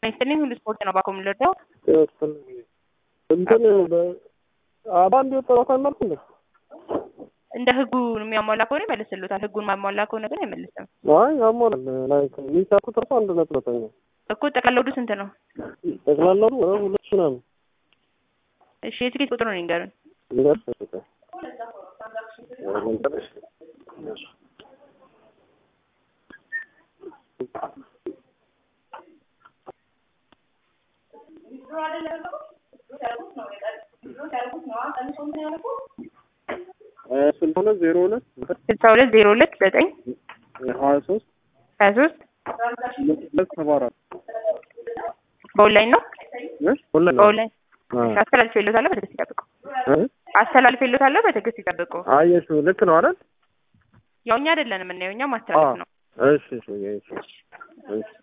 ይስጥልኝ ሁሉ ስፖርት ነው ባኮ የምንረዳው እንትን በአንድ የወጣው ካናልኩ እንደ እንደ ህጉ የሚያሟላ ከሆነ ይመልስልታል። ህጉን ማሟላ ከሆነ ግን አይመልስም አይ ያሟላል። ላይክ የሚሳኩት እርሱ አንድ ነጥብ ዘጠኝ ነው። እኮ ጠቅላላው ስንት ነው? ጠቅላላው ሁለት ሺህ ምናምን እሺ የትኬት ቁጥሩ ነው ይንገሩን። ሊደርስ ይችላል። ስልሳ ሁለት ዜሮ ሁለት ስልሳ ሁለት ዜሮ ሁለት ዘጠኝ ሀያ ሶስት ሀያ ሶስት ሁለት ሰባ አራት በኦንላይን ነው ሁለት በኦንላይን አስተላልፍ የሎታለሁ በትዕግስት ይጠብቁ። አስተላልፍ የሎታለሁ በትዕግስት ይጠብቁ። አየሽው ልክ ነው አይደል? ያው እኛ አይደለን የምናየው እኛ ማስተላለፍ ነው። እሺ እሺ እሺ እሺ